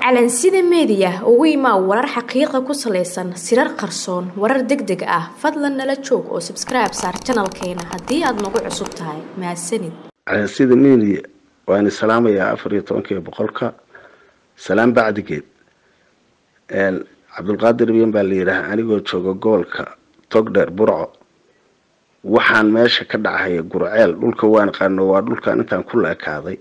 calansida meediya ugu imaa warar xaqiiqa ku salaysan sirar qarsoon warar deg deg ah fadlan nala joog oo sabskribe saar janalkeena haddii aad nagu cusub tahay mahadsanid calansida media waan salaamayaa afar iyo tobankiiyo boqolka salaam bacdigeed cabdulqaadir biyan baa la yidhaaha anigoo jooga gobolka togdheer burco waxaan meesha ka dhacaya gurceel dhulka waan qaano waa dhulkan intaan ku la ekaaday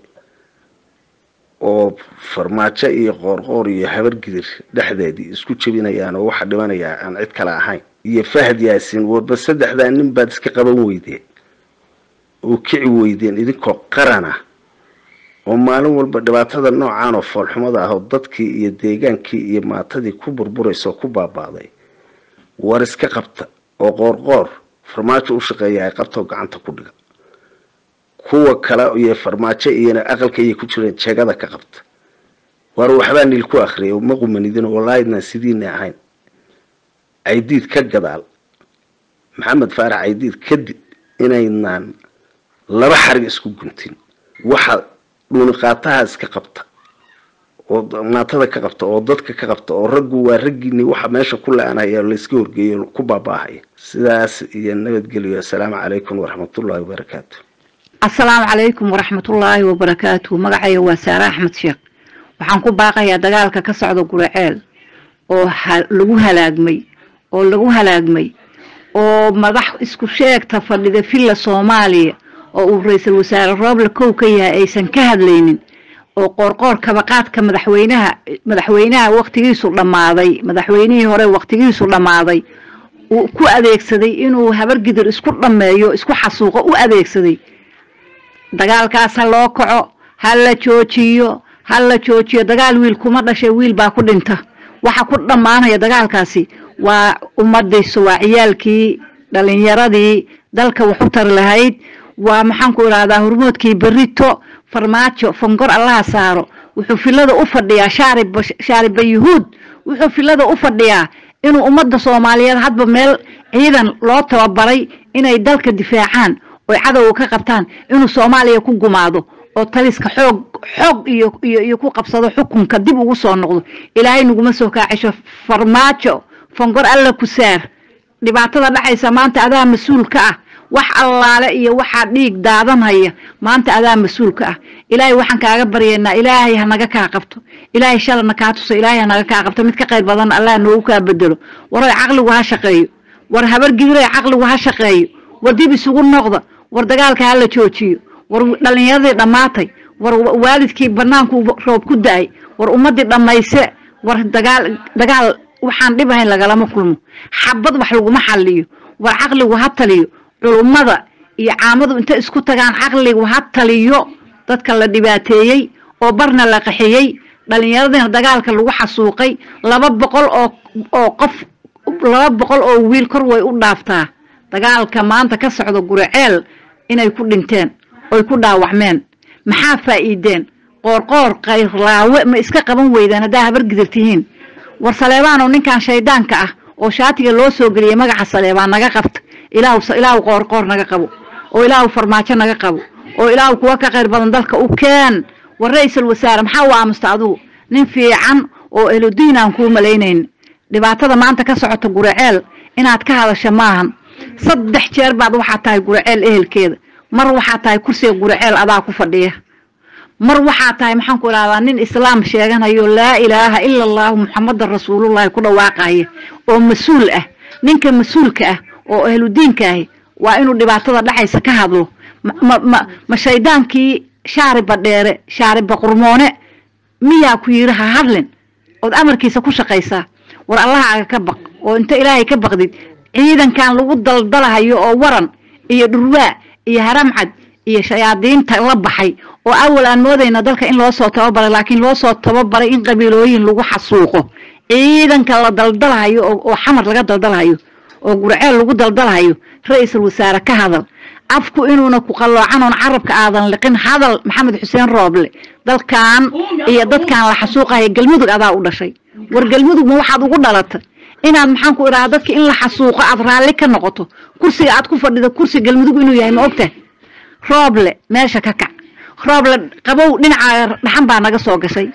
oo farmaajo iyo qoorqoor iyo habargidir dhexdeedii isku jebinayaan oo waxa dhimanayaa aan cid kale ahayn iyo fahad yaasin warba saddexdaa nin baad iska qaban weydeen oo kici weydeen idinkoo qarana oo maalin walba dhibaatada noocaan oo foolxumada ah oo dadkii iyo deegaankii iyo maatadii ku burburaysa oo ku baaba'day war iska qabta oo qoorqoor farmaajo u shaqeeya ay qabtoo gacanta ku dhiga kuwa kale iyo farmaajo iyona aqalka ayay ku jireen jeegada ka qabta waar waxbaa niil ku akriyay ma qumanidin walaahidnaan sidiina ahayn caydiid ka gadaal maxamed faarax caydiid kadib inaynaan laba xarig isku guntin waxa dhuuniqaataha iska qabta oo maatada ka qabta oo dadka ka qabta oo raggu waa raggiini waxa meesha ku la-anaya layska horgeeyo ku baaba'ahaya sidaas iyo nabadgelyo assalaamu calaykum waraxmatullahi wabarakaatu assalaamu calaykum waraxmatullaahi wabarakaatu magacayga waa saare axmed sheekh waxaan ku baaqayaa dagaalka ka socda guraceel oo lagu halaagmay oo lagu halaagmay oo madax isku sheegta fadhida villa soomaaliya oo uu ra-iisul wasaare rooble kow ka yahay aysan ka hadlaynin oo qoorqoor kabaqaadka madaxweynaha madaxweynaha waqtigiisu dhammaaday madaxweynihii hore waqtigiisu dhammaaday uu ku adeegsaday inuu habargidir isku dhammeeyo isku xasuuqo u adeegsaday dagaalkaas ha loo kaco ha la joojiyo ha la joojiyo dagaal wiil kuma dhashay wiil baa ku dhinta waxa ku dhammaanaya dagaalkaasi waa ummadiisu waa ciyaalkii dhalinyaradii dalka wax u tari lahayd waa maxaan ku idhahdaa hormoodkii berito farmaajo fangor allaha saaro wuxuu filada u fadhiyaa shaariba shaariba yuhuud wuxuu filada u fadhiyaa inuu ummadda soomaaliyeed hadba meel ciidan loo tababaray inay dalka difaacaan oy cadowga ka qabtaan inuu soomaaliya ku gumaado oo taliska xoog xoog iyo iyo iyo ku qabsado xukunka dib ugu soo noqdo ilaahay naguma soo kaacisho farmaajo fangor alla ku saar dhibaatada dhacaysa maanta adaa mas-uulka ah wax allaale iyo waxaa dhiig daadanhaya maanta adaa mas-uulka ah ilaahay waxaan kaaga baryaynaa ilaahay hanaga kaa qabto ilaahay shalana kaa tuso ilaahay hanaga kaa qabto mid ka qayr badan allah noogu kaa bedelo waroy caqligu ha shaqeeyo war habargidiray caqligu ha shaqeeyo war dib isugu noqda war dagaalka ha la joojiyo war dhalinyaradii dhammaatay war waalidkii banaanku roob ku da-ay war ummadii dhammayse war dagaal dagaal waxaan dhib ahayn lagalama kulmo xabad wax laguma xaliyo war caqligu ha taliyo culummada iyo caamadu inta isku tagaan caqligu ha taliyo dadka la dhibaateeyey oo barna la qaxiyey dhalinyaradina dagaalka lagu xasuuqay laba boqol oo oo qof laba boqol oo wiil kor way u dhaaftaa dagaalka maanta ka socda guraceel inay ku dhinteen oy ku dhaawacmeen maxaa faa'iideen qoorqoor kayrlaawe ma iska qaban weydaan haddaa habargidir tihiin war saleebaanoo ninkan shaydaanka ah oo shaatiga loo soo geliyay magaca saleebaan naga qabta ilaahu ilaahu qoorqoor naga qabo oo ilaahu farmaajo naga qabo oo ilaahu kuwa ka qayr badan dalka u keen war ra-iisul wasaare maxaa u aamusta adugu nin fiican oo eludiin aan kuu malaynayn dhibaatada maanta ka socota guraceel inaad ka hadasha maahan saddex jeer baad waxaa tahay guraceel ehelkeeda mar waxaa tahay kursiga guraceel adaa ku fadhiya mar waxaa tahay maxaan ku idhahdaa nin islaam sheeganayo laa ilaaha ila allahu muxamadan rasuulullahi ku dhawaaqaya oo mas-uul ah ninka mas-uulka ah oo ahludiinka ahi waa inuu dhibaatada dhacaysa ka hadlo ma ma ma shaydaankii shaariba dheere shaariba qurmoone miyaa ku yidhi ha hadlin ood amarkiisa ku shaqaysaa war allahaaga ka baq oo inta ilaahay ka baqdid ciidankan lagu daldalahayo oo waran iyo dhurwaa iyo haramcad iyo shayaadiinta la baxay oo awal aan moodayna dalka in loo soo tababaray laakiin loo soo tababaray in qabiilooyin lagu xasuuqo ciidanka la daldalahayo oo xamar laga daldalahayo oo gurceel lagu daldalahayo ra-iisul wasaare ka hadal afku inuuna ku qalloocan oon carabka aadan liqin hadal maxamed xuseen rooble dalkan iyo dadkan la xasuuqayo galmudug adaa u dhashay war galmudug ma waxaad ugu dhalata inaad maxaan ku idhaha dadka in la xasuuqo aad raalli ka noqoto kursiga aad ku fadhido kursi galmudug inuu yahay ma ogtahay rooble meesha ka kac rooble qabow dhinaca dhaxan baa naga soo gashay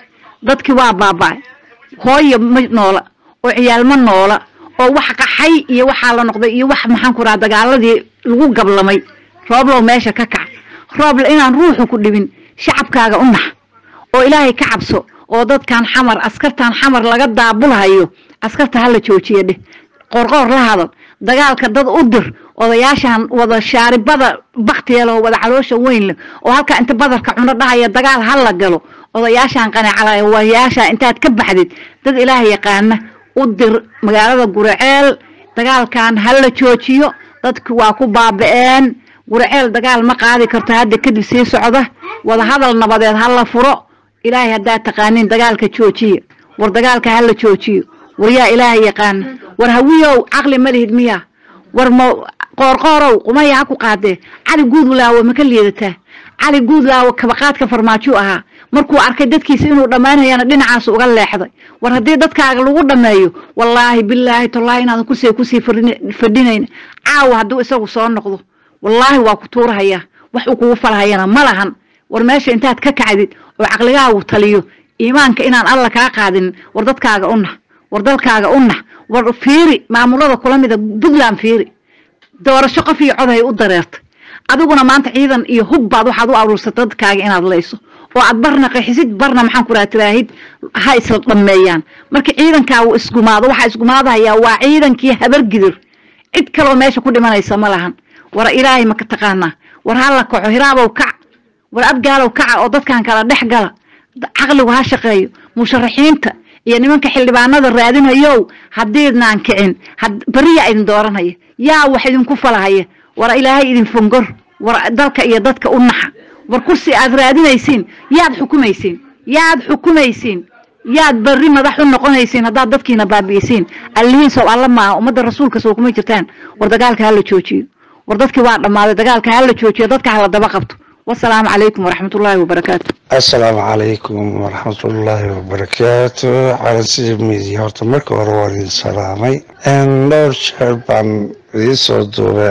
dadkii waa baaba'ay hooyo ma noola oo ciyaal ma noola oo wax qaxay iyo waxaa la noqday iyo wax maxaan ku raha dagaaladii lagu gablamay rooblow meesha ka kac rooble inaan ruuxu ku dhibin shacabkaaga u nax oo ilaahay ka cabso oo dadkan xamar askartan xamar laga daabulhayo askarta hala joojiya dheh qorqoor la hadal dagaalka dad u dir odayaashan wada shaaribada baktiya leh oo wada caloosha weyn leh oo halka inta badarka cuno dhahaya dagaal ha la galo odayaashan qanacalaya waayaasha intaad ka baxdid dad ilaah yaqaana u dir magaalada guraceel dagaalkan ha la joojiyo dadki waa ku baaba'een guraceel dagaal ma qaadi karto hadda kadib sii socda wada hadal nabadeed ha la furo ilaahay haddaad taqaanin dagaalka joojiya war dagaalka ha la joojiyo war yaa ilaahay yaqaana war hawiyow caqli ma lihid miya war ma qoorqoorow qumaya ha ku qaadee cali guudlaawo ma ka liidataa cali guudlaawo kabaqaadka farmaajo ahaa markuu arkay dadkiisa inuu dhammaanayana dhinacaas uga leexday war haddii dadkaaga lagu dhammeeyo wallaahi bilaahi tallaahi inaadan kusii kusii fadhinayn caawa hadduu isagu soo noqdo wallaahi waa ku tuurahayaa wax uu kugu falhayana ma lahan war meesha intaad ka kacdid oo caqligaagu taliyo iimaanka inaan alla kaa qaadinin war dadkaaga u nax war dalkaaga u nax war fiiri maamulada kula mida puntland fiiri doorasho qof iyo cod hay u dareertay adiguna maanta ciidan iyo hub baad waxaad u aruursatay dadkaaga inaad layso oo aad barna qaxisid barna maxaan ku raha tiraahid ha isla dhammeeyaan marka ciidankaa uu isgumaado waxaa isgumaadahayaa waa ciidankii habargidir cid kaloo meesha ku dhimanaysa ma lahan war ilaahay maka taqaanaa war ha la kaco hiraabow kac war abgaalow kaca oo dadkan kala dhex gala caqligu ha shaqeeyo musharaxiinta iyo nimanka xildhibaanada raadinayow haddiidnaan kicin beriyaa idin dooranaya yaa wax idinku falahaya war ilaahay idin fongor war dalka iyo dadka u naxa war kursi aad raadinaysiin yaad xukumaysiin yaad xukumaysiin yaad berri madax u noqonaysiin haddaad dadkiina baabi'isiin allihiin sow alla maaha ummadda rasuulka soo kuma jirtaan war dagaalka hala joojiyo war dadkii waa dhammaaday dagaalka hala joojiyo dadka hala daba qabto wasalaamu calaykum waraxmat ullaahi wabarakaatu assalaamu calaykum waraxmat ullaahi wabarakaatu calansiya midiya horta marka hore waan idin salaamay dhowr jeer baan idiin soo duubay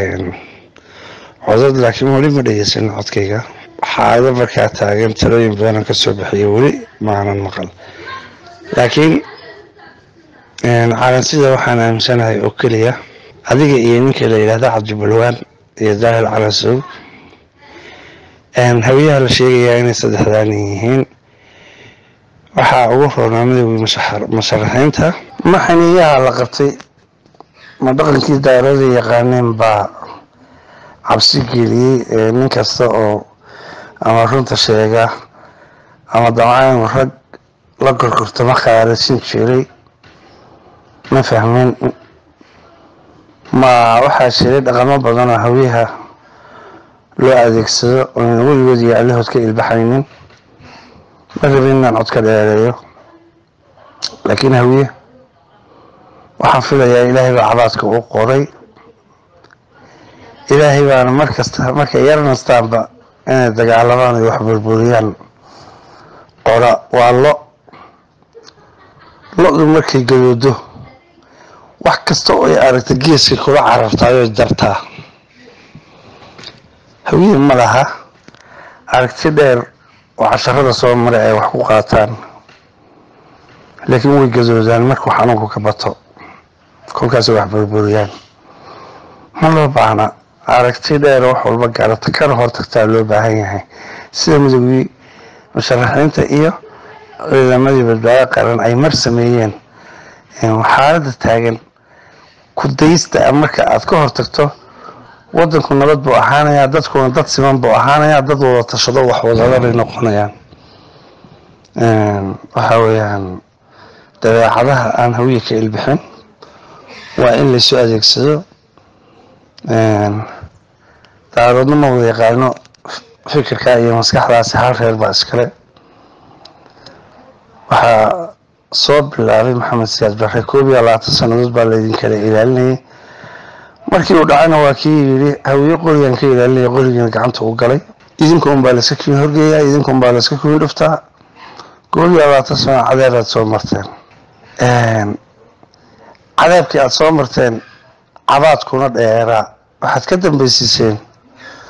codad laakiin weli ma dhegeysan codkayga xaado markaa taagan talooyin badanaan ka soo bixiya weli maanan maqal laakiin calansida waxaan aaminsanahay oo keliya adiga iyo ninka la yidhahda cabdibalwaan iyo daahil calansow hawiyaha la sheegayaa inay saddexdaan yihiin waxaa ugu roonaa midowgii musharaxiinta ma xiniyaha la qabtay ma dhaqankii daarada yaqaaneen baa cabsi geliyey nin kasta oo ama runta sheega ama damcaan rag la korkortama khaarasin jiray ma fahmeen ma waxaa jiray dhaqamo badan oo hawiyaha loo adeegsado oonan weligood iyo allahood ka ilbaxaynin ma rabin inaan cod ka dheereeyo laakiin hawiye waxaan filayaa ilaahay baa cabaadka u qoray ilaahay baana mar kasta markay yarnastaanba inay dagaalamaan ay wax burburiyaan qora waa lo lo-du markay gadoodo wax kasta oo ay aragta geeska kula carartaayoo jartaa hawiye ma laha aragti dheer oo casharada soo maray ay wax ku qaataan laakiin way gadoodaan markuu xanuunku ka bato kolkaasay wax burburiyaan ma loo baahna aragti dheer wax walba gaarata kana hortagtaa loo baahan yahay sida midoogii musharaxiinta iyo ciidamadii badbaado qaran ay mar sameeyeen xaaladda taagan ku daysta marka aad ka hortagto wadanku nabad buu ahaanayaa dadkuna dad siman buu ahaanayaa dad wada tashado wax wadada bay noqonayaan waxaa weeyaan dabeecadaha aan hawiye ka ilbixin waa in laysu adeegsado daaroodna ma wada yaqaano fikirka iyo maskaxdaasi hal reer baa iskale waxaa soo bilaabay maxamed siyaad barre koob iyo labaatan sannadood baa laydin kala ilaalinayay markii uu dhacayna waa kii yidhi hawiye qorigan ka ilaalinaya qorigiina gacanta u galay idinka unbaa layska kiin horgeeyaa idinka unbaa layska kiin dhuftaa koob iyo labaatan sano cadeeb aad soo marteen cadeebkii aada soo marteen cabaadkuna dheeraa waxaad ka dambaysiiseen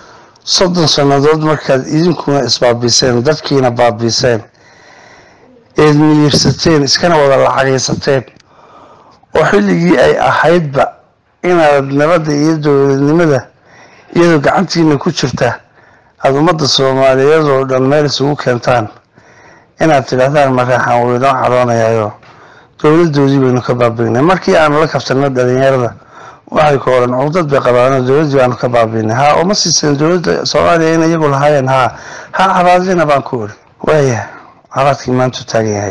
soddon sannadood markaad idinkuna isbaabiiseen dadkiina baabiiseen eed miyirsateen iskana wada lacagaysateen oo xilligii ay ahaydba inaad nabadda iyo dowladnimada iyadoo gacantiina ku jirta aada ummadda soomaaliyeed oo dhan meel isugu keentaan inaad tidhaahdaan mareexaan wuu inoo cadoonayayo dowladoodii baynu ka baabiinay markii aanu la kabsanno dhalinyarada waxay ka oran cugdad bay qabaano dowladdii baanu ka baabiinay haa uma siiseen dowladda soomaaliya in iyagu lahaayeen haa ha cabaadina baan ku iri waaya cabaadkii maantu taagan yahay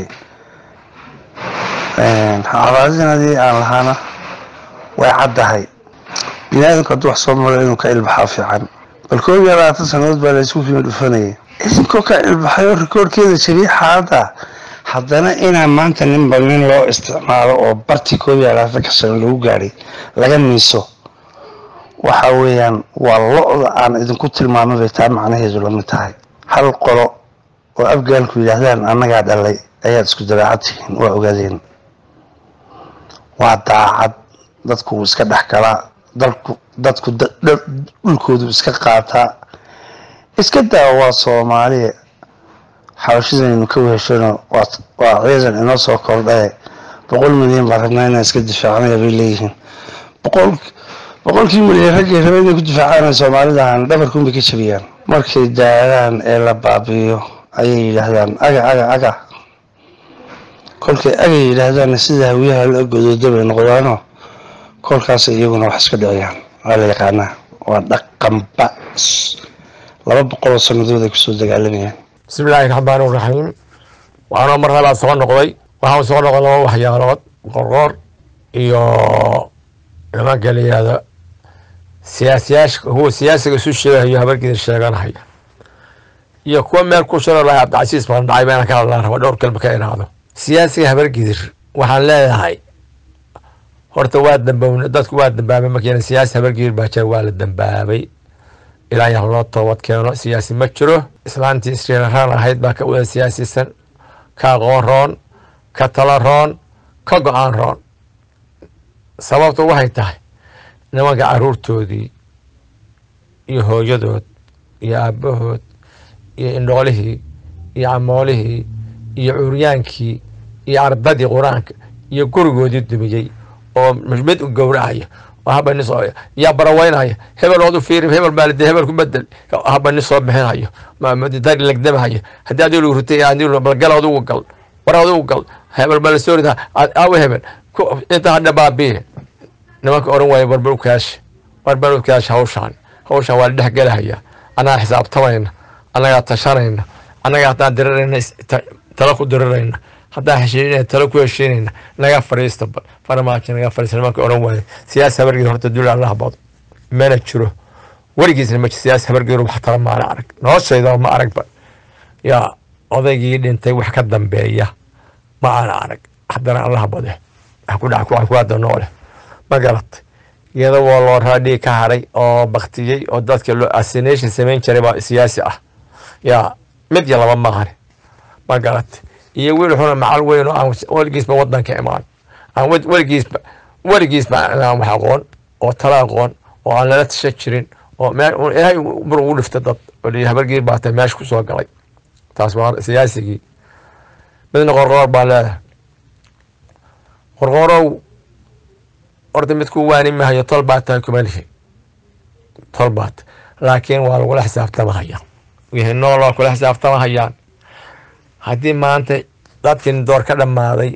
cabaadinadii aan lahaana way caddahay bini aadamku hadduu wax soo maro inuu ka ilbaxaa fiican bal koob iyo labaatan sannadood baa laysku fiimi dhufanayay idinkoo ka ilbaxayo rikoorkeeda jabiyay xaaladda haddana inaa maanta ninba nin loo isticmaalo oo barti koob iyo labaatanka sano lagu gaadhay laga miiso waxa weeyaan waa lo-da aan idinku tilmaamay bay taa macnaheedu lamid tahay hal qolo oo afgaalku yidhaahdaan annagaa dhalay ayaad isku dabeecad tihiin waa ogaadeen waa daacad dadku wuu iska dhex galaa dalku dadku dhulkoodu iska qaataa iska daa waa soomaaliya xabashidaynu ka weheshano waa ciidan inoo soo kordhaye boqol milyan baan rabnaa inaan iska difaacnaya bay leeyihiin boqol boqolkii milyan raggay raba inay ku difaacaan soomaalidahan dhabarkuunbay ka jabiyaan markay daadaan ee la baabi'iyo ayay yidhaahdaan aga aga aga kolkay aga yidhaahdaanna sida hawiyaha la godooda bay noqdaano kolkaas iyaguna wax iska dhiciyaan waa la yaqaanaa waa dhaqanba laba boqoloo sannadood ay kusoo dagaalamayaan bismillaahi raxmaan iraxiim waxaanoo mar labaad soo noqday waxaan soo noqday laba waxyaalood qorqoor iyo nimanka la yihahdo siyaasiyaasha kuwa siyaasiga isu sheegahayo habargeeda sheeganahaya iyo kuwa meel ku shiro lahay cabdicasiis baan dhacay baan ka hadlaan raba dhowr kalba ka iraahdo siyaasiga habargedir waxaan leedahay horta waa dambown dadku waa dambaabay markiina siyaasi habargedir baa jira waa la dambaabay ilaa yah loo toobad keeno siyaasi ma jiro islaantii isriiraraan ahayd baa ka wada siyaasisan ka aqoon roon ka tala roon ka go-aan roon sababtu waxay tahay nimanka caruurtoodii iyo hooyadood iyo aabbahood iyo indhoolihii iyo camoolihii iyo curyaankii iyo ardadii qur-aanka iyo gurigoodii dumiyey oo mid u gowracaya oo haba nin soo yaa baraweynaya hebel ood u fiiri hebel maalide hebel ku bedel haba nin soo bixinayo dari lagdamahaya haddii adii lagu rutay adii balgal adugu gal war adugu gal hebel bala soo rida awe hebel inta hadha baabiye nimanka oran waaya warbar u kaashi warbar u kaashi hawshaan hawshaan waa la dhex gelahaya annagaa xisaabtamayna annagaa tashanayna annagaa haddaan dirirayna tala ku dirirayna haddaan heshiinayna tala ku heshiinayna naga fadhiista farmaajo naga fadhiista nimanka oran waaya siyaasi habargeed horta dul allah bado mana jiro weligiisna ma jiro siyaasi habargeed wax tala maana arag noloshayda ma aragba yaa odaygii dhintay wax ka dambeeya ma aana arag haddana allah bade wax ku dhaca ku hadda noole ma garatay iyada waa loo raadhii ka haray oo baktiyey oo dadka loo assination samayn jiray baa siyaasi ah yaa mid iyo laba maqane ma garatay iyo wiil xuna macal weyn oo aan weligiisba wadanka imaan aan weligiisba weligiisba aan wax aqoon oo tala aqoon oo aan lala tashan jirin oo ilaahay mar ugu dhifta dad oo liyi habargiir baa tahay meesha kusoo galay taas waa siyaasigii midna qorqoor baa leedahay qorqoorow horta mid ku waani mahayo tol baa tahay kuma lihi tol baat laakiin waa lagula xisaabtamahaya wixii nool waa kula xisaabtamahayaan haddii maanta dadkii door ka dhammaaday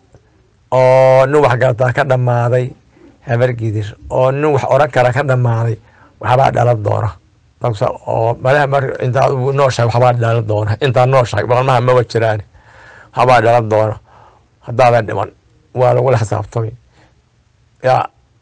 oo nin wax gartaa ka dhammaaday habargidir oo nin wax oran kara ka dhammaaday waxbaa dhalan doona oo malaha mar intaad nooshahay waxbaa dhalan doona intaad nooshahay balmaha maba jiraan waxbaa dhalan doona haddaadan dhiman waa lagula xisaabtamay yaa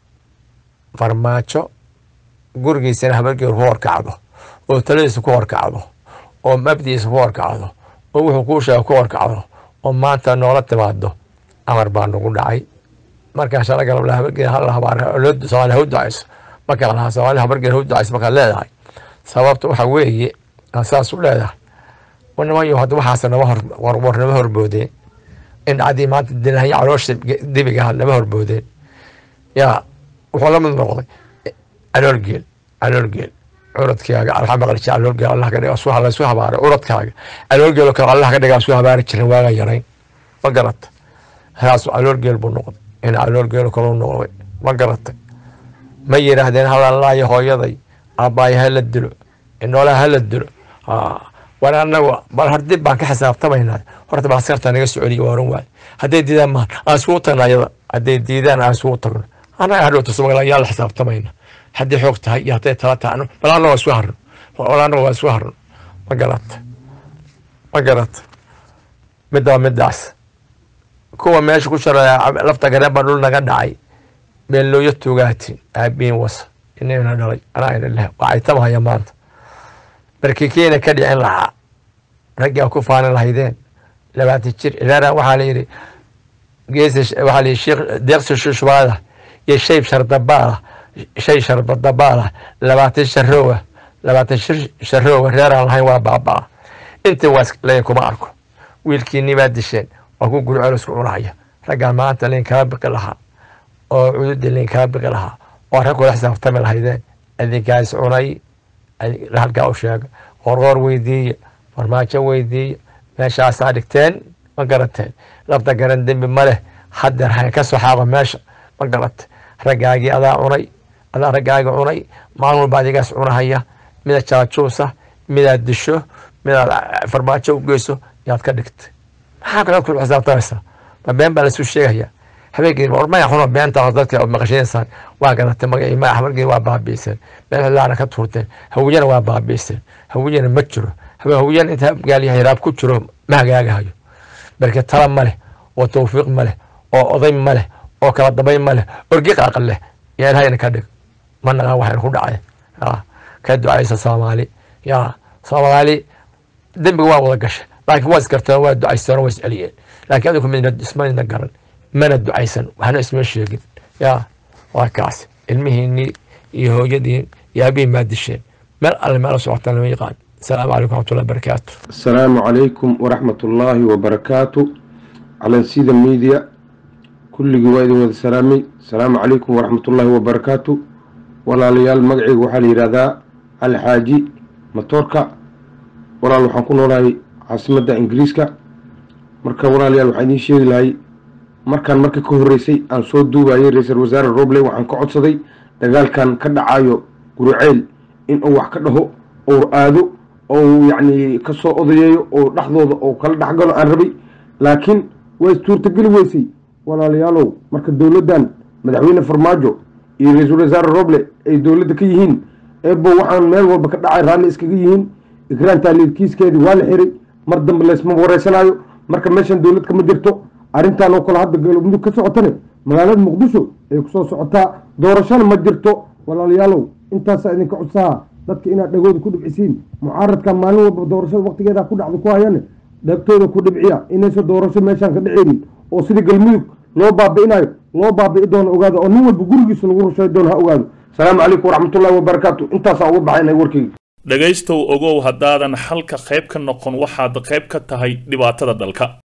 farmaajo gurigiisana habargeer ku horkacdo oo taladiisa ku horkacdo oo mabdiisa ku horkacdo oo wuxuu kuu sheega ku horkacdo oo maanta noola timaado amar baa nagu dhacay markaa shala galab habargeer hal habaar soomaali ha u ducayso markaa lahaa soomaali habargeer ha u ducayso markaad leedahay sababta waxa weeye aan saas u leedahay nimanyo hadda waxaas nama hor war nama horboodeen in dhacdii maanta dilahaya caloosha dibiga nama horboodeen yaa wuxuu la mid noqday caloolgeel caloolgeel curadkaaga waxaa maqli jira caloolgeel allah ka dhiga su laysu habaaray curadkaaga caloolgeel oo kale allah ka dhigaa su habaari jirin waaga yarayn ma garata halaasu calool geel buu noqday in calool geel kaluu noqday ma garatay ma yidhaahdeen halalaayo hooyaday aabbaaya hala dilo inoolaha hala dilo war anagu bal hardib baan ka xisaabtamaynaa horta baa askarta naga soceliya waa oran waaye hadday diidaan ma aan isugu tagna ayada hadday diidaan aan isugu tagno annaga hadhowta somaliland yaa la xisaabtamayna haddii xoog tahay iyo hadday tala tahay bal annaga waa isku harno bal annaga waa isku harno ma garata ma garata midda waa middaas kuwa meesha ku sharaya lafta gareen baa dhul naga dhacay beellooyo tugaatin aabiin wasa inayna dhalay anaa ina leh waa caytamahaya maanta barkikiina ka dhicin lahaa raggaa ku faanin lahaydeen labaatan jir ilaana waxaa la yidhi geesi waxaa la yidhi sheekh deeqsi shushbaada iyo shayb shardabaala shay sharbadabaala labaatan sharoowa labaatan shir sharoowa reeraan lahayn waa baabaa intii waa layn kuma arko wiilkiinii baa disheen waa ku gurceel isku cunahaya raggaan maanta layn kala biqi lahaa oo cududii layn kala biqi lahaa oo rag kula xisaabtami lahaydeen idinkaas cunay halkaa u sheega qorqoor weydiiya farmaajo weydiiya meeshaasaa dhigteen ma garateen lafta garan dembi ma leh haddeer hayn ka soo xaaqo meesha ma garate raggaagii adaa cunay adaa raggaagii cunay maalin walba adigaas cunahaya mida jaajuusa midaad disho midaad farmaajo u geyso yaad ka dhigtay maxaa kale ku xisaabtamaysaa ma been baa lasu sheegaya habeenkii ormaya xuno beenta dadka maqashinaysaan waa garatay magacii magax markii waa baabiiseen meel xilaana ka tuurteen hawiyana waa baabiiseen hawiyana ma jiro hawiyana inta gaalyahay raab ku jiro ma hagaagahayo marka tala ma leh oo tawfiiq ma leh oo oday ma leh oo kala dambayn ma leh orgi qaaqan leh yaa ilahayna ka dhig ma naqaan waxayna ku dhacay ka ducaysa soomaali yaa soomaali dembiga waa wada gashay laakiin waa isgarteen waa ducaysteen waa isceliyeen laakiin adigu midna ismayna garan mana ducaysan waxna isma sheegin yaa waa kaas ilmihiinii iyo hooyadiin iyo abihin maa disheen meel alle meela socotaan lama yaqaan asalaamu calaykum waraxmatullahi barakaatu asalaamu calaykum waraxmatullaahi wabarakaatu calansida media kulligii waa idin wada salaamay asalaamu calaykum waraxmatullaahi wabarakaatu walaalayaal magacayga waxaa la yidhahdaa alxaaji matoorka walaal waxaan ku noolahay caasimadda ingiriiska marka walaalayaal waxaan idiin sheegi lahay markaan marka ka horreysay aan soo duubayay ra-iisul wasaare roble waxaan ka codsaday dagaalkan ka dhacayo guruceel in uu wax ka dhaho ou aado ou yacni ka soo odayeeyo oo dhexdooda oo kala dhexgalo aan rabay laakiin waa istuurtageli weysay walaalayaalow marka dowladdan madaxweyne farmaajo iyo ra-iisul wasaare roble ay dowladda ka yihiin eebo waxaan meel walba ka dhacay raalli iskaga yihiin ikraan taaliilkiiskeedii waa la xiray mar dambe laysma wareysanaayo marka meeshan dowlad kama jirto arrintan oo kale hadda galmudug ka socotane magaalada muqdisho ay kusoo socotaa doorashana ma jirto walaalayaalow intaasaa idinka codsaha dadka inaad dhagooda ku dhibcisiin mucaaradka maalin walba doorashada waktigeeda ku dhacda ku hayane dhagtooda ku dhibciya inaysan doorasho meeshaan ka dhaceynin oo sidii galmudug loo baabi'inayo loo baabi'i doono ogaado oo nin walba gurigiisa lagu rushay doono ha ogaado asalaamu calaykum waraxmatullahi wabarakaatu intaasaa uga baxaynay warkayga dhegaystow ogow haddaadan xalka qayb ka noqon waxaad qayb ka tahay dhibaatada dalka